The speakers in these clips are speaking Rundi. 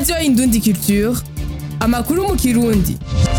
radiyo indundi culture amakuru mu kirundi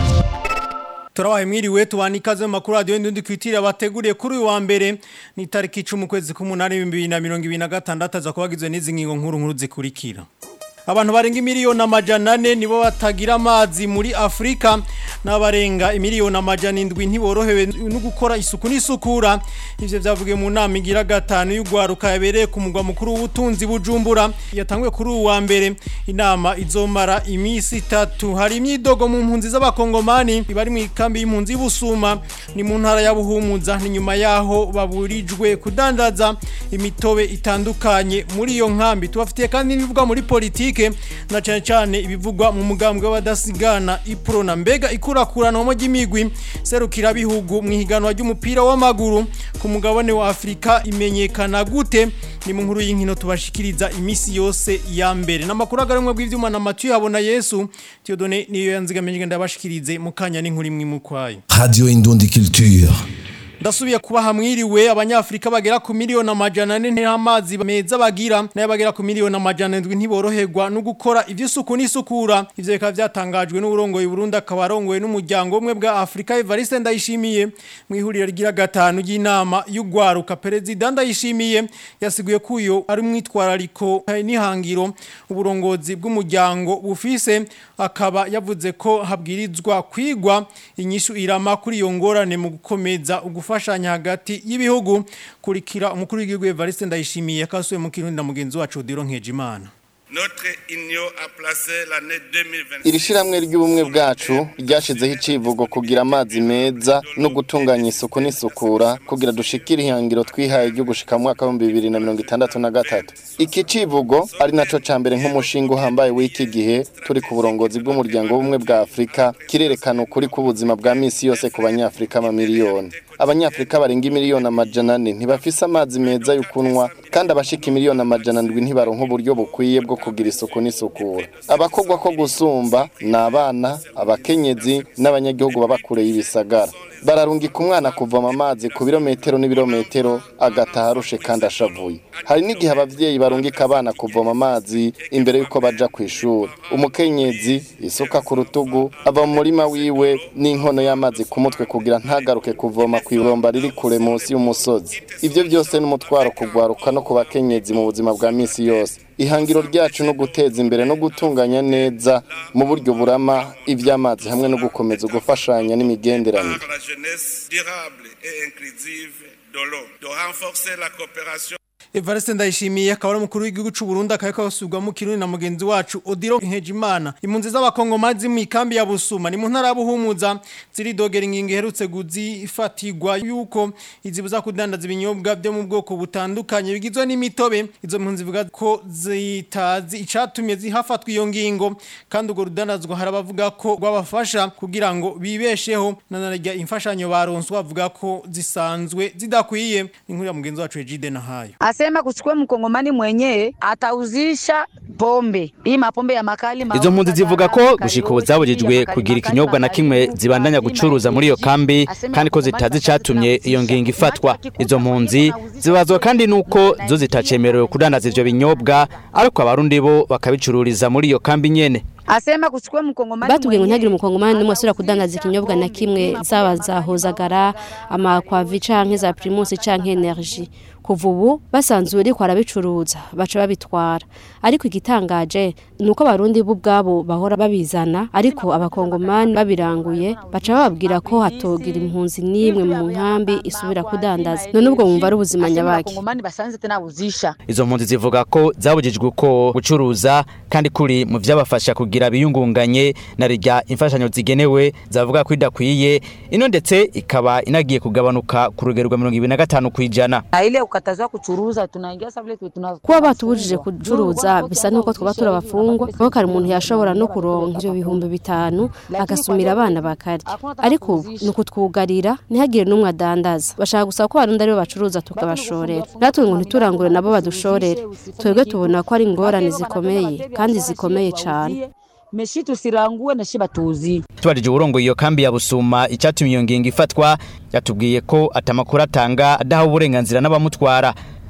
turabaye mwiriwe tubana ikaze mu makuru radiyo indundi kwitira bateguriye kuri uyu wa mbere ni itariki icumi ukwezi k'umunani ibihumbi bibiri na mirongo ibiri na gatandatu aza kuba agizwe n'izi ngingo nkuru nkuru zikurikira abantu barenga imiliyoni amajana ane nibo batagira amazi muri afurika n'abarenga imiliyoni amajana indwi ntiborohewe no gukora isuku n'isukura ivyo vyavugiye mu nama igira gatanu y'ugwaruka yabereye ku mugwa mukuru w'ubutunzi bujumbura yatanguye kuri uwu wa mbere inama izomara imisi itatu hari imyidogo mu mpunzi z'abakongomani bari mu ikambi y'impunzi y'ubusuma ni mu ntara ya buhumuza ni nyuma yaho baburijwe kudandaza imitobe itandukanye muri iyo nkambi tubafitiye kandi n'ibivugwa muri politike na cyane cyane ibivugwa mu mugambwe w'abadasigana ipro na mbega ikurakurana mu ry'imigwi serukira bihugu mu higanwa ry'umupira w'amaguru ku mugabane wa Afrika imenyekana gute ni mu nkuru y'inkino tubashikiriza imisi yose ya mbere n'amakuru agarumwe bw'ivyuma na Mathieu habona Yesu Theodone niyo yanzigamenye ndabashikirize mu kanya n'inkuru imwe mukwayo Radio Indundi Culture. ndasubiye kuba hamwiriwe abanyafrika bagera ku miliyoni amajana ane ntamazi meza bagira nayo bagera ku miliyoni amajana ndwi ntiboroherwa no gukora ivy'isuku n'isukura ivyo bikaba vyatangajwe n'uburongoye Burundi akaba arongoye n'umuryango umwe bwa Afrika Evariste Ndayishimiye mu ihuriro rigira gatanu ry'inama y'ugwaruka perezida Ndayishimiye yasiguye ko uyo ari umwitwarariko n'ihangiro uburongozi bw'umuryango bufise akaba yavuze ko habwirizwa kwigwa inyishu irama kuri iyo ngorane mu gukomeza ugufashanya hagati y'ibihugu kurikira umukuru w'igihugu Evariste Ndayishimiye yakasuye mu kirundi na mugenzi wacu Odiro Nkejimana Notre union a placé l'année 2026. iri shiramwe ry'ubumwe bwacu ryashizeho icivugo kugira amazi meza no gutunganya isuku n'isukura kugira dushikire ihangiro twihaye ryo gushika mu mwaka w'ibihumbi bibiri na mirongo itandatu na gatatu iki civugo ari naco ca mbere nk'umushinga uhambaye w'iki gihe turi ku burongozi bw'umuryango w'ubumwe bwa afurika kirerekana ukuri k'ubuzima bwa misi yose ku banyafurika amamiliyoni abanyafurika barenga imiliyoni amajana ane ntibafise amazi meza yo kunywa kandi abashika imiliyoni amajana ndwi ntibaronka uburyo bukwiye bwo kugira isuku n'isukura abakogwa ko gusumba ni abana abakenyezi n'abanyagihugu baba kure y'ibisagara bararungika umwana kuvoma amazi ku birometero n'ibirometero agataha arushe kandi ashavuye hari n'igihe abavyeyi barungika abana kuvoma amazi imbere y'uko baja ku ishuri umukenyezi isuka ku rutugu ava mu murima wiwe n'inkono y'amazi ku mutwe kugira ntagaruke kuvoma ku ibomba riri kure munsi y'umusozi ivyo byose n'umutwaro kugwaruka no ku bakenyezi mu buzima bwa misi yose ihangiro ryacu no guteza imbere no gutunganya neza mu buryo burama ivy'amazi hamwe no gukomeza gufashanya n'imigenderanire Par la jeunesse durable et inclusive de l'eau, de renforcer la coopération Evariste Ndayishimiye akaba ari umukuru w'igihugu cy'u Burundi akaba yakasubwa mu kirundi na mugenzi wacu Odiro Nkejimana impunzi z'abakongomani mu ikambi ya Busuma ni mu ntara ya Buhumuza ziri dogera ingingo iherutse guzifatirwa yuko izibuza kudandaza ibinyobwa byo mu bwoko butandukanye bigizwe n'imitobe izo mpunzi zivuga ko zitazi icatumye zihafatwa iyo ngingo kandi urwo rudandazwa harabavuga ko rwabafasha kugira ngo bibesheho nanarya imfashanyo baronswa bavuga ko zisanzwe zidakwiye ni inkuru ya mugenzi wacu Ejide Nahayo asema kuchukua mkongomani mwenyewe atauzisha pombe hii mapombe ya makali Izo mpunzi zivuga ko gushika ubu zabujijwe kugira ikinyobwa na kimwe zibandanya gucuruza muri iyo kambi kandi ko zitazi icatumye iyo ngingo ifatwa izo mpunzi zibazwa kandi nuko zo zitacemerewe kudandaza ivyo binyobwa ariko abarundi bo bakabicururiza muri iyo kambi nyene asema kuchukua mkongomani batubwiye ngo ntihagire mwenyewe, umukongomani n'umwe asubira kudandaza ikinyobwa na kimwe zaba za hozagara amakwavi canke za primusi canke energy kuva ubu basanzwe uriko arabicuruza baca babitwara ariko igitangaje ni uko abarundi bo ubwabo bahora babizana ariko abakongomani babiranguye baca bababwira ko hatogira impunzi n'imwe mu nkambi isubira kudandaza none ubwo wumva ari ubuzima asema nyabaki wakongomani basanze tena uzisha izo mpunzi zivuga ko zabujijwe uko gucuruza kandi kuri mu vyabafasha kugira biyungunganye na rirya imfashanyo zigenewe zavuga ko idakwiye ino ndetse ikaba inagiye kugabanuka ku rugero rwa mirongo ibiri na gatanu kw'ijana na ile ukatazwa kuchuruza tunaingia sasa vile tuna kuba batubujije kucuruza bisa nuko twaba turi abafungwa kuko kare umuntu yashobora no kuronka ivyo bihumbi bitanu agasumira abana bakarya ariko ubu ni ukutwugarira ntihagire n'umwe adandaza bashaka gusaba ko abarundi aribo bacuruza tukabashorera natwe ngo ntiturangure nabo badushorere twebwe tubona ko ari ingorane zikomeye kandi zikomeye cane meshi tusirangue na shiba tuzi tubajije uburongo iyo kambi ya busuma icyatumye iyo ngingo ifatwa yatubwiye ko atamakuru atanga adaha uburenganzira n'abamutwara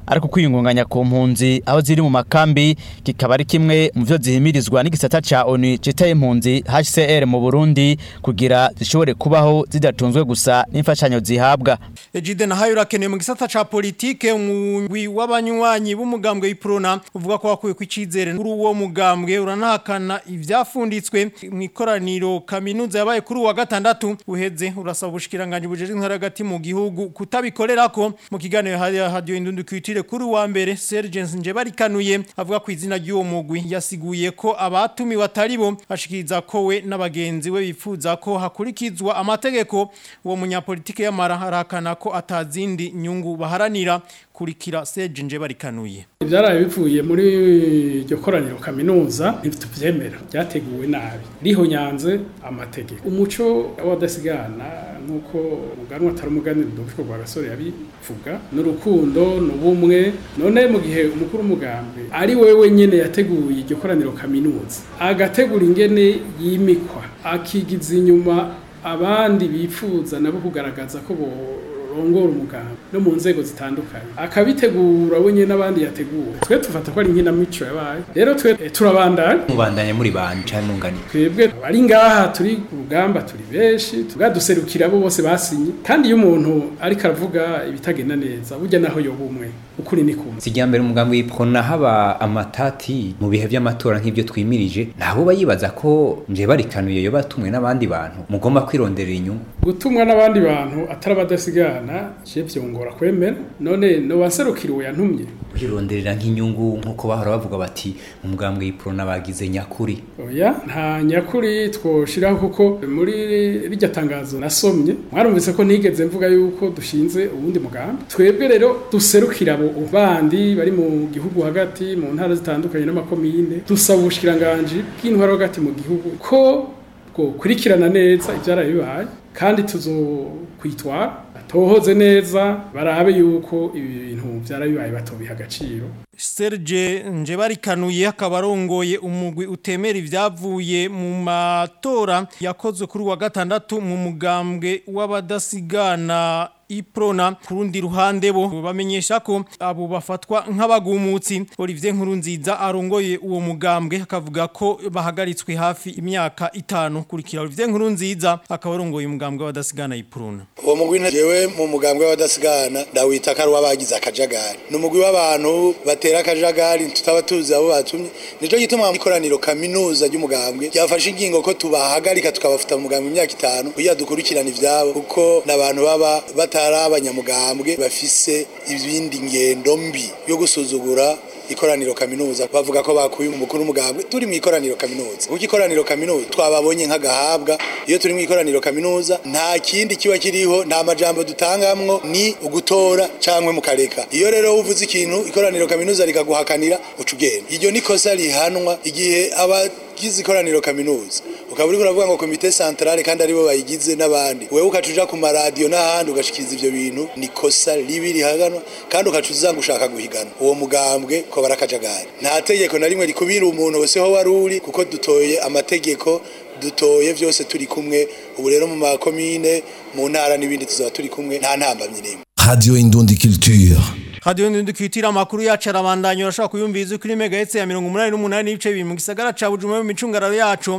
ariko kwiyungunganya ku mpunzi aho ziri mu makambi kikaba ari kimwe mu byo zihimirizwa n'igisata ca ONU citaye impunzi HCR mu Burundi kugira zishobore kubaho zidatunzwe gusa n'imfashanyo zihabwa Ejide na hayo urakenewe mu gisata ca politike umugwi w'abanywanyi b'umugambwe w'iprona uvuga ko wakuye kw'icizere kuri uwo mugambwe uranahakana ivyafunditswe mu ikoraniro kaminuza yabaye kuri uwa gatandatu uheze urasaba ubushikiranganje bujeje intara hagati mu gihugu kutabikorerako mu kiganiro hari radio indundu kwitire kuri uwa mbere Serge Njebarikanuye avuga ku izina ry'uwo mugwi yasiguye ko abatumi bataribo ashikiriza ko we n'abagenzi we bifuza ko hakurikizwa amategeko uwo munyapolitike yamara harakana ko atazindi nyungu baharanira kurikira Serge Njebarikanuye ibyaraye bivuye muri iryo koraniro kaminuza ntitubyemera byateguwe nabi rihonyanze amategeko umuco w'abadasigana nk'uko umuganwa atari umuganira udufite rwa gasore yabivuga n'urukundo n'ubumwe none mu gihe umukuru w'umugambi ari wewe nyine yateguye iryo koraniro kaminuza agategura ingene yimikwa akigiza inyuma abandi bifuza nabo kugaragaza ko bo rongora umugambi no mu nzego zitandukanye akabitegura we nyine n'abandi yategura twe tufata ko ari inkinamico yabaye rero twe eh, turabandanya mubandanya muri banje cyangwa mungani twebwe bari ngaha turi ku rugamba turi benshi tugaduserukira abo bose basinye kandi iyo umuntu ariko aravuga ibitagenda neza burya naho yoba umwe ukuri ni kumwe sijya mbere umugambi w'ipfona haba amatati mu bihe by'amatora nk'ibyo twimirije nabo bayibaza ko nje barikanuye yo batumwe n'abandi bantu mugomba kwironderera inyungu gutumwa n'abandi bantu atari abadasigana je vyongora kwemera none no baserukiriwe yantumye kwironderera nk'inyungu nk'uko bahora bavuga bati mu mugambi w'ipfona bagize nyakuri oya nta nyakuri twoshiraho kuko muri rijya tangazo nasomye mwarumvise ko nigeze mvuga yuko dushinze ubundi mugambi twebwe rero duserukira abo bandi bari mu gihugu hagati mu ntara zitandukanye n'amakomine dusaba ubushikiranganje bw'intwaro hagati mu gihugu ko bwokurikirana neza ibyaraye bibaye kandi tuzokwitwara tohoze neza barabe yuko ibi bintu byarabibaye batobiha agaciro Serge Njebarikanuye akaba arongoye umugwi utemera ibyavuye mu matora yakozwe kuri wa gatandatu mu mugambwe w'abadasigana iprona kurundi ruhande bo bamenyesha ko abo bafatwa nk'abagumutsi Olivier Nkurunziza arongoye uwo mugambwe akavuga ko bahagaritswe hafi imyaka itanu kurikira Olivier Nkurunziza akaba arongoye umugambwe w'abadasigana iprona uwo mugwi jewe mu mugambwe w'abadasigana ndawita ko ari uw'abagize akajagari ni umugwi w'abantu batera akajagari tutaba tuzi abo batumye nico gituma ikoraniro kaminuza ry'umugambwe ryafashe ingingo ko tubahagarika tukabafuta mu mugambwe imyaka itanu kugira dukurikirane ivyabo kuko n'abantu baba batari abanyamugambwe bafise ibindi ngendo mbi yo gusuzugura ikoraniro kaminuza bavuga ko bakuye umukuru w'umugambwe turi mu ikoraniro kaminuza kuko ikoraniro kaminuza twababonye nk'agahabwa iyo turi mu ikoraniro kaminuza nta kindi kiba kiriho nta majambo dutangamwo ni ugutora cyangwa mukareka iyo rero uvuze ikintu ikoraniro kaminuza rikaguhakanira uca ugenda iryo ni kosa rihanwa igihe abagize ikoraniro kaminuza ukaba uriko uravuga ngo komite centrale kandi aribo bayigize n'abandi wewe ukaca uja ku maradiyo n'ahandi ugashikiriza ivyo bintu ni kosa ribi rihaganwa kandi ukaca uzanga ushaka guhigana uwo mugambwe ko barakajagari nta tegeko na rimwe rikubira umuntu wese ho wari uri kuko dutoye amategeko dutoye vyose turi kumwe ubu rero mu makomine mu ntara n'ibindi tuzaba turi kumwe nta ntambamyi n'imwe Radio Indundi Culture. Radio Ndundi kwitira makuru yacu arabandanya urashaka kuyumviza kuri megahertz ya 188 n'ibice bibiri mu gisagara ca Bujumbura mu micungararo yacu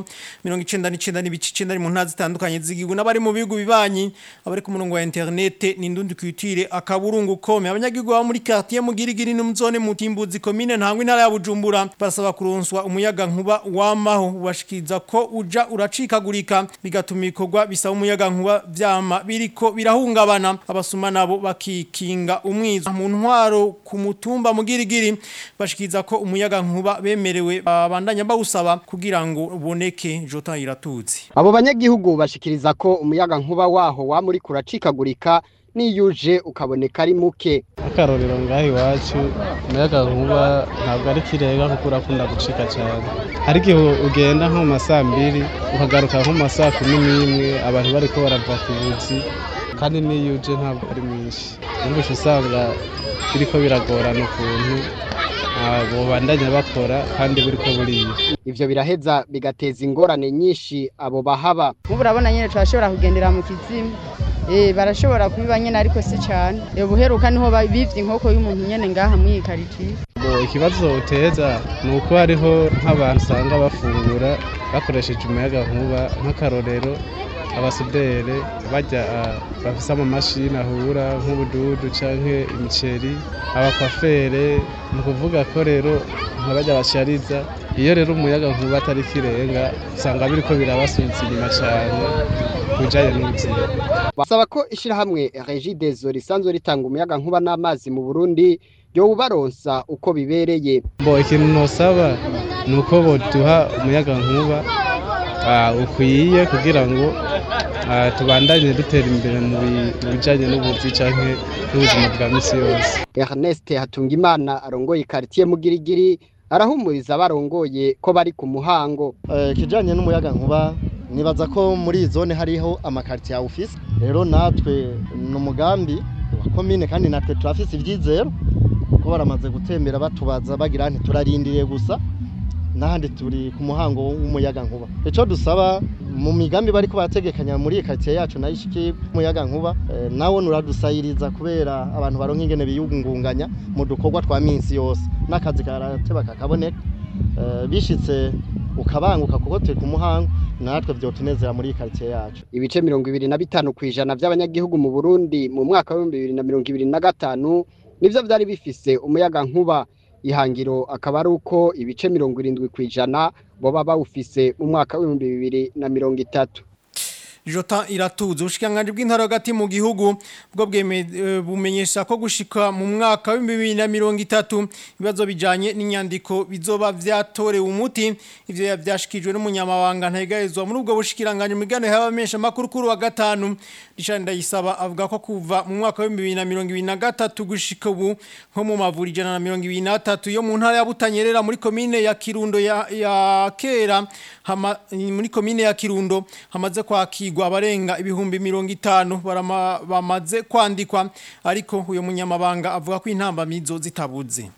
99 n'ibice 9 mu ntazi zitandukanye z'igihugu n'abari mu bihugu bibanyi abari ku murongo wa internet ni Ndundi kwitire akaburungu kome abanyagihugu ba muri quartier mugirigiri no muzone mutimbuzi commune ntangwe intara ya Bujumbura basaba kuronswa umuyaga nkuba wamaho ubashikiza ko uja uracikagurika bigatuma ikorwa bisaba umuyaga nkuba vyama biriko birahungabana abasuma nabo bakikinga umwiza mu ntwaro ku mutumba mugirigiri bashikiza ko umuyaga nkuba bemerewe babandanya bawusaba kugira ngo uboneke jota iratutse abo banyagihugu bashikiriza ko umuyaga nkuba waho wa muri kuracikagurika niyuje ukaboneka ari muke akarorero ngaho iwacu umuyaga nkuba ntabwo ari kirenga kuko urakunda gucika cyane ariko igihe ugenda nko mu masaa mbiri ukagaruka nko mu masaa kumi n'imwe abantu bariko barava ku buzi kandi niyuje ntabwo ari mwinshi numvise usanga biriko biragorana ukuntu bobandanya bakora kandi buriko buriya ivyo biraheza bigateza ingorane nyinshi abo bahaba nk'ubu urabona nyine turashobora kugendera mu kizimu Eh barashobora kubiba nyene ariko si cyane. Ubuheruka niho bivye inkoko y'umuntu nyene ngaha muri karitiye. Bo ikibazo uteza ni uko hariho nk'abantu usanga bafungura bakoresheje umuyaga nkuba nk'akarorero abasudere bajya bafise amamashini ahura nk'ubududu canke imiceri abakwafere ni ukuvuga ko rero nk'abajya bashariza iyo rero umuyaga nkuba atari kirenga usanga biriko birabasubiza inyuma cane ku bijanye n'ubuzima basaba ko ishirahamwe Regideso risanzwe ritanga umuyaga nkuba n'amazi mu Burundi ryo baronsa uko bibereye bo ikintu nosaba ni uko boduha umuyaga nkuba ukwiye kugira ngo tubandanye dutera imbere mu bijanye n'ubuzi canke n'ubuzima bwa misi yose Ernest Hatungimana arongoye quartier Mugirigiri arahumuriza abarongoye ko bari ku muhango kijanye n'umuyaga nkuba nibaza ko muri iyi zone hariho amakartier ya office rero natwe ni umugambi wa komine kandi natwe turafise ivyizero ko baramaze gutembera batubaza bagira ntiturarindiriye gusa n'ahandi turi ku muhango w'umuyaga nkuba icyo dusaba mu migambi bari barategekanya muri iyi karitsiye yacu nayo ishiki umuyaga nkuba nawo nuradusayiriza kubera abantu baronka ingene biyungunganya mu dukorwa twa minsi yose n'akazi karateba kakaboneka bishitse ukabanguka kuko turi ku muhango natwe byotunezera muri iyi karitsiye yacu ibice mirongo ibiri na bitanu ku ijana by'abanyagihugu mu burundi mu mwaka w'ibihumbi bibiri na mirongo ibiri na gatanu nibyo byari bifise umuyaga nkuba ihangiro akaba ari uko ibice mirongo irindwi ku ijana boba bawufise mu mwaka w'ibihumbi bibiri na mirongo itatu Jota iratuza ubushikanganje bw'intara hagati mu gihugu bwo bumenyesha ko gushika mu mwaka wa 2030 ibibazo bijanye n'inyandiko bizoba vyatorewe umuti ivyo yavyashikijwe n'umunyamabanga ntegayezwa muri ubwo bushikiranganje mu gane y'abamesha makuru kuri wa gatanu Richard Ndayisaba avuga ko kuva mu mwaka wa 2023 gushika ubu nko mu mavuri jana na 2023 yo mu ntara ya Butanyerera muri commune ya Kirundo ya, ya Kera hama, muri commune ya Kirundo hamaze kwakirwa abarenga ibihumbi mirongo itanu bamaze kwandikwa ariko uyu munyamabanga avuga ko intambamizo zitabuze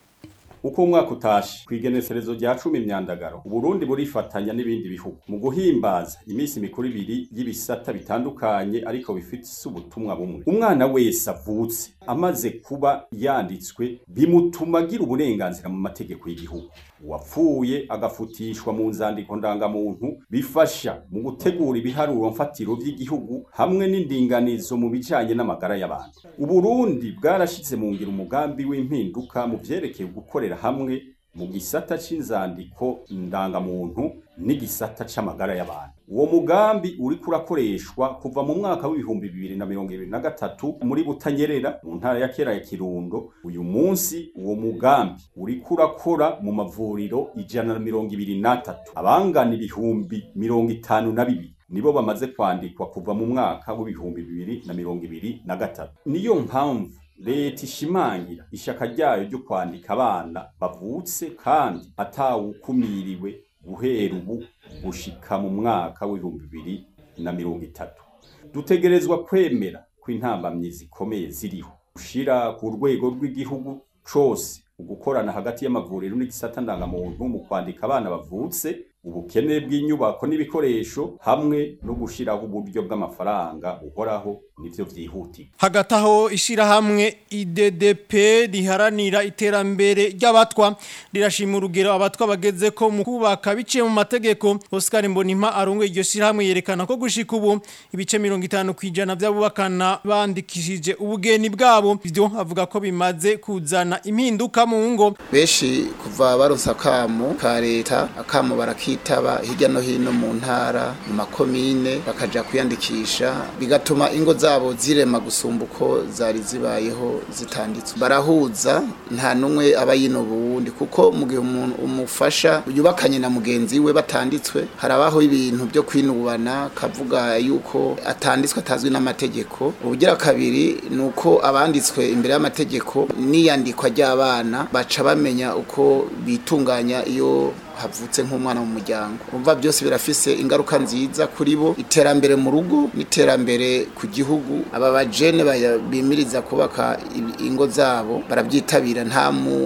uko umwaka utashe kwigeneserezo rya 10 imyandagaro Burundi burifatanya n'ibindi bihugu mu guhimbaza iminsi mikuru ibiri y'ibisata bitandukanye ariko bifite ubutumwa bumwe umwana wese avutse amaze kuba yanditswe bimutuma agira uburenganzira mu mategeko y'igihugu uwapfuye agafutishwa mu nzandiko ndangamuntu bifasha mu gutegura ibiharuro mfatiro by'igihugu hamwe n'indinganizo mu bijanye n'amagara y'abantu uburundi bwarashize mu ngiro umugambi w'impinduka mu vyerekeye gukorera hamwe mu gisata c'inzandiko ndangamuntu n'igisata c'amagara y'abantu uwo mugambi uriko urakoreshwa kuva mu mwaka w'ibihumbi bibiri na mirongo ibiri na gatatu muri butanyerera mu ntara ya kera ya kirundo uyu munsi uwo mugambi uriko urakora mu mavuriro ijana na mirongo ibiri n'atatu abangana ibihumbi mirongo itanu na bibiri nibo bamaze kwandikwa kuva mu mwaka w'ibihumbi bibiri na mirongo ibiri na gatatu niyo mpamvu leta ishimangira ishaka ryayo ryo kwandika abana bavutse kandi atawukumiriwe guhera ubu gushika mu mwaka w'ibihumbi bibiri na mirongo itatu dutegerezwa kwemera ko intambamyi zikomeye ziriho gushira ku rwego rw'igihugu cose ugukorana hagati y'amavuriro n'igisata ndangamuntu mu kwandika abana bavutse ubukene bw'inyubako n'ibikoresho hamwe no gushiraho uburyo bw'amafaranga uhoraho nivyo vyihutirwa hagati aho ishirahamwe IDDP riharanira iterambere ry'abatwa rirashima urugero abatwa bageze ko mu kubaka biciye mu mategeko Oscar Mbonimpa arongoye iryo shirahamwe yerekana ko gushika ubu ibice 50 kwijana by'abubakana bandikishije ubugeni bwabo ivyo avuga ko bimaze kuzana impinduka mu ngo beshi kuva baronsa kamo ka leta akamo barakitaba hirya no hino mu ntara mu makomine bakaja kwiyandikisha bigatuma ingo zabo zirema gusumba uko zari zibayeho zitanditswe barahuza nta numwe aba yinoba uwundi kuko mu gihe umuntu umufasha yubakanye na mugenzi we batanditswe harabaho ibintu byo kwinubana kavuga yuko atanditswe atazwi n'amategeko ubugira kabiri ni uko abanditswe imbere y'amategeko n'iyandikwa ry'abana baca bamenya uko bitunganya iyo havutse nk'umwana mu muryango umva byose birafise ingaruka nziza kuri bo iterambere mu rugo n'iterambere ku gihugu aba bajene bimiriza kubaka ingo zabo barabyitabira nta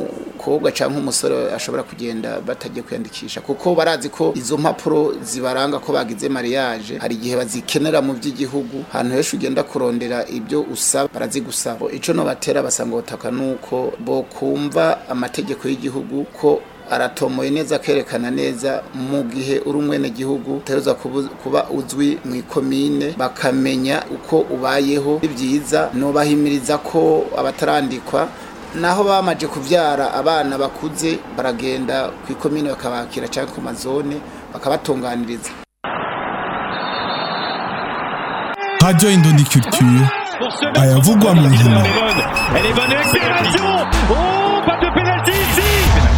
umukobwa cyangwa umusore ashobora kugenda batagiye kwiyandikisha kuko barazi ko izo mpapuro zibaranga ko bagize mariage hari igihe bazikenera mu by'igihugu ahantu henshi ugenda kurondera ibyo usaba barazigusaba ico no batera basanga ubutaka nuko bo kumva amategeko y'igihugu ko aratomoye neza akerekana neza mu gihe uri umwene gihugu utegerezwa kubu- kuba uzwi mu ikomine bakamenya uko ubayeho ni byiza nobahimiriza ko abatarandikwa naho bamaje kuvyara abana bakuze baragenda ku ikomine bakabakira cyangwa ku mazone bakabatunganiriza Radio Indondi Culture. ayavugwa mu nkino Elle est bonne accélération Oh, pas de pénalty ici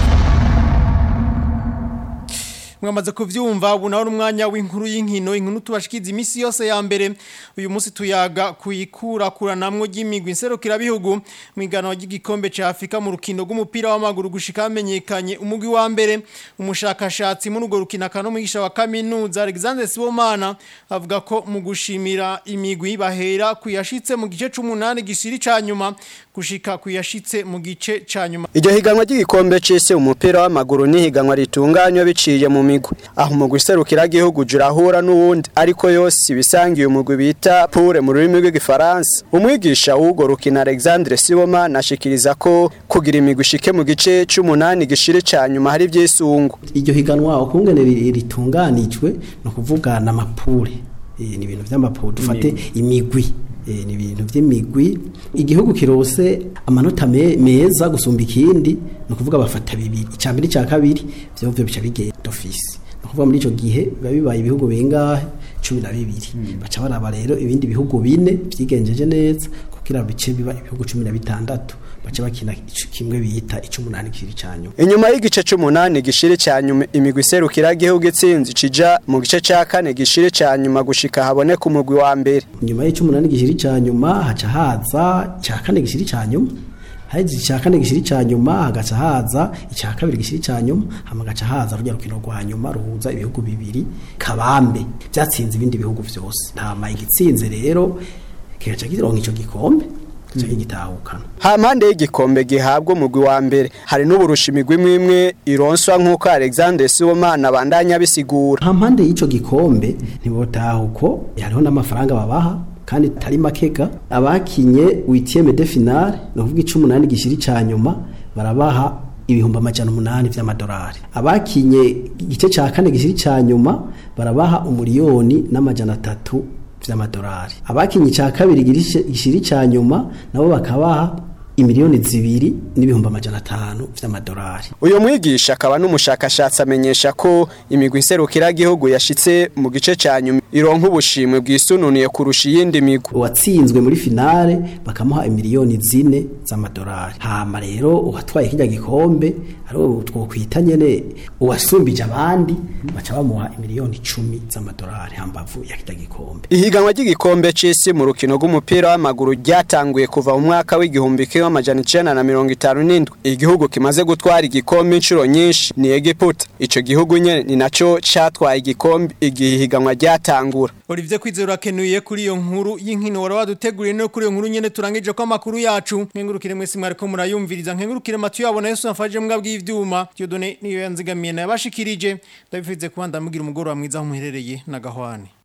mwamaze kuvyumva ubu nawe umwanya w'inkuru y'inkino inkuru tubashikiza imisi yose ya mbere uyu munsi tuyaga kuyikurakuranamwo ry'imigwi nserukirabihugu mu iganwa ry'igikombe ca Afrika mu rukino rw'umupira w'amaguru gushika hamenyekanye umugwi wa mbere umushakashatsi muri urwo rukino akaba n'umwigisha wa kaminuza Alexander Sibomana avuga ko mu gushimira imigwi bahera kuyashitse mu gice c'umunani gishiri ca nyuma gushika kuyashitse mu gice ca nyuma Iryo higanwa ry'igikombe c'isi umupira w'amaguru ni higanwa ritunganywa biciye mu migwi. Aho umugwi serukira gihugu jurahura n'uwundi ariko yose ibisangiye umugwi bita pure mu rurimi rw'igifaransa. Umwigisha w'ugo rukina Alexandre Siboma nashikiriza ko kugira imigwi ishike mu gice c'umunani gishire ca nyuma hari vyisungu. iryo higanwa ukungene ri- ritunganijwe no kuvuga na mapure Eh, ni ibintu vy'amapure dufate imigwi Eh, ni ibintu vy'imigwi igihugu kirose amanota me- meza gusumba ikindi no kuvuga bafata bibiri icya mbere icya kabiri vyovyo bica bigenda ofisi no kuvuga muri ico gihe biba bibaye ibihugu bingahe cumi na bibiri baca baraba rero ibindi bihugu bine vyigenjeje neza kugira bice biba ibihugu cumi na bitandatu baca bakina ico kimwe bita icumunani kiri ca nyuma Inyuma y'igice c'umunani gishire ca nyuma imigwi serukira gihugu itsinzi cija mu gice ca kane gishire ca nyuma gushika haboneka umugwi wa mbere. nyuma y'ic'umunani gishiri ca nyuma haca haza ica kane gishiri ca nyuma haheze ica kane gishiri ca nyuma hagaca haza ica kabiri gishiri ca nyuma hama hagaca haza rujya rukino rwa nyuma ruhuza ibihugu bibiri kabambe vyatsinze ibindi bihugu vyose ntama igitsinze rero kigaca kironka ico gikombe kigaca kigitahukana Ha mpande y'igikombe gihabwa umugwi wa mbere hari n'uburusha imigwi imwe imwe ironswa nk'uko Alexander Sibomana abandanya bisigura. ha mpande y'ico gikombe ntibotaha uko hariho n'amafaranga babaha kandi tari makega abakinye witieme de finale ni ukuvuga icumunani gishiri ca nyuma barabaha ibihumbi amajana umunani vy'amadolari abakinye igice ca kane gishiri ca nyuma barabaha umuriyoni n'amajana atatu vy'amadolari abakinye ica kabiri girishe- gishiri ca nyuma nabo bakabaha imiliyoni zibiri n'ibihumbi amajana atanu vy'amadolari Uyo mwigisha akaba n'umushakashatsi amenyesha ko imigwi nserukira gihugu yashitse mu gice ca nyuma ironka ubushimwe bwisununiye kurusha iyindi migwi. uwatsinzwe muri finale bakamuha imiliyoni zine z'amadolari hama rero uwatwaye kirya gikombe ariwo twokwita nyene uwasumbije abandi baca bamuha imiliyoni icumi z'amadolari hambavu ya kirya gikombe Ihiganwa ry'igikombe c'isi mu rukino rw'umupira w'amaguru ryatanguye kuva mu mwaka w'igihumbi kimwe amajana icenda na mirongo itanu n'indwi. Igihugu kimaze gutwara igikombe inshuro nyinshi ni Egiputa. Ico gihugu nyene ni naco catwaye igikombe igihe ihiganwa ryatangura. Olivier Kwizera akenuye kuri iyo nkuru y'inkino wara waduteguriye no kuri iyo nkuru nyene turangije ko amakuru yacu nkengurukire mwese mwariko murayumviriza nkengurukire matu yabona Yesu nafaje mbwa bw'ivyuma Dieudonné niyo yanzigamiye na yabashikirije ndabifize kuba ndamugira umugoro wa mwiza aho muherereye na gahwane